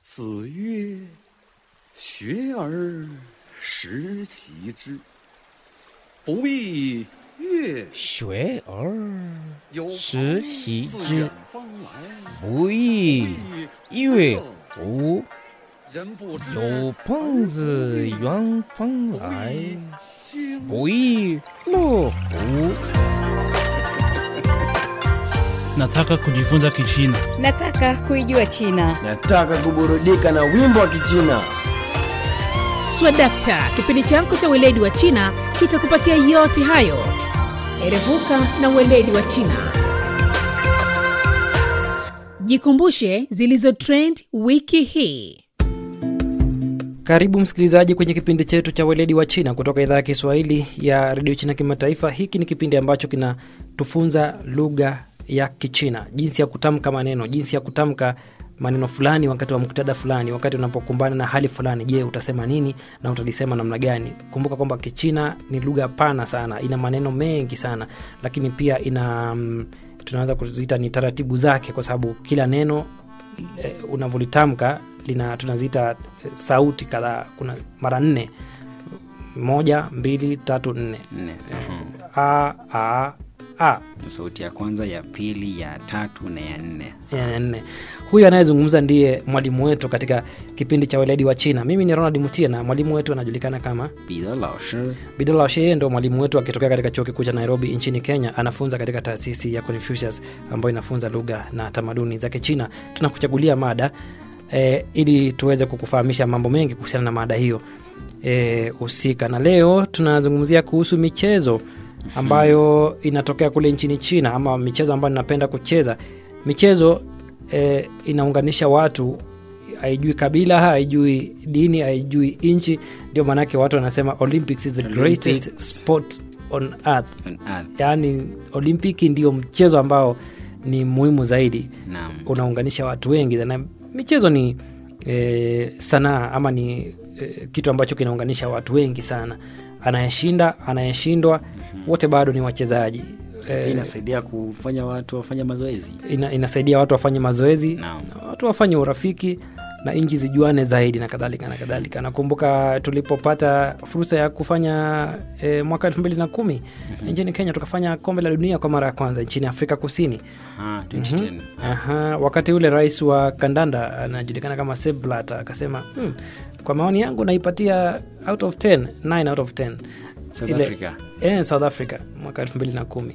子曰：“学而时习之，不亦乐学而有时朋习自之远方来， 不亦乐乎？ 人不知有朋自远方来， 经不亦乐乎？ Nataka kujifunza Kichina. Nataka kuijua China. Nataka kuburudika na wimbo wa Kichina. Swadakta, kipindi chako cha weledi wa China kitakupatia yote hayo. Erevuka na weledi wa China. Jikumbushe zilizo trend wiki hii. Karibu msikilizaji kwenye kipindi chetu cha weledi wa China kutoka idhaa ya Kiswahili ya redio China Kimataifa. Hiki ni kipindi ambacho kinatufunza lugha ya Kichina, jinsi ya kutamka maneno, jinsi ya kutamka maneno fulani wakati wa muktadha fulani, wakati unapokumbana na hali fulani. Je, utasema nini na utalisema namna gani? Kumbuka kwamba Kichina ni lugha pana sana, ina maneno mengi sana, lakini pia ina mm, tunaweza kuziita ni taratibu zake, kwa sababu kila neno eh, unavyolitamka lina tunaziita eh, sauti kadhaa. Kuna mara nne, moja, mbili, tatu, nne. nne A, a, a sauti ya kwanza ya pili ya tatu na ya nne ya nne. Huyu anayezungumza ndiye mwalimu wetu katika kipindi cha weledi wa China. Mimi ni Ronald Mutie na mwalimu wetu anajulikana kama bidha laoshi Bidala Sheye, ndo mwalimu wetu akitokea katika chuo kikuu cha Nairobi nchini Kenya. Anafunza katika taasisi ya Confucius ambayo inafunza lugha na tamaduni za Kichina. Tunakuchagulia mada e, ili tuweze kukufahamisha mambo mengi kuhusiana na mada hiyo eh, husika, na leo tunazungumzia kuhusu michezo ambayo inatokea kule nchini China, ama michezo ambayo ninapenda kucheza. Michezo e, inaunganisha watu haijui kabila haijui dini haijui nchi ndio maanake watu wanasema olympics is the greatest Olympics. sport on earth on earth yaani olimpiki ndio mchezo ambao ni muhimu zaidi naam unaunganisha watu wengi na michezo ni e, sanaa ama ni e, kitu ambacho kinaunganisha watu wengi sana anayeshinda anayeshindwa wote bado ni wachezaji Hii e, inasaidia kufanya watu wafanye mazoezi ina, inasaidia watu wafanye mazoezi Naam. na watu wafanye urafiki na nchi zijuane zaidi na kadhalika na kadhalika nakumbuka tulipopata fursa ya kufanya e, mwaka elfu mbili na kumi nchini kenya tukafanya kombe la dunia kwa mara ya kwanza nchini afrika kusini Aha, 2010 Aha, wakati ule rais wa kandanda anajulikana kama Sepp Blatter akasema hmm, kwa maoni yangu naipatia out of 10 9 out of 10 South Ile- Africa eh, south africa mwaka elfu mbili na kumi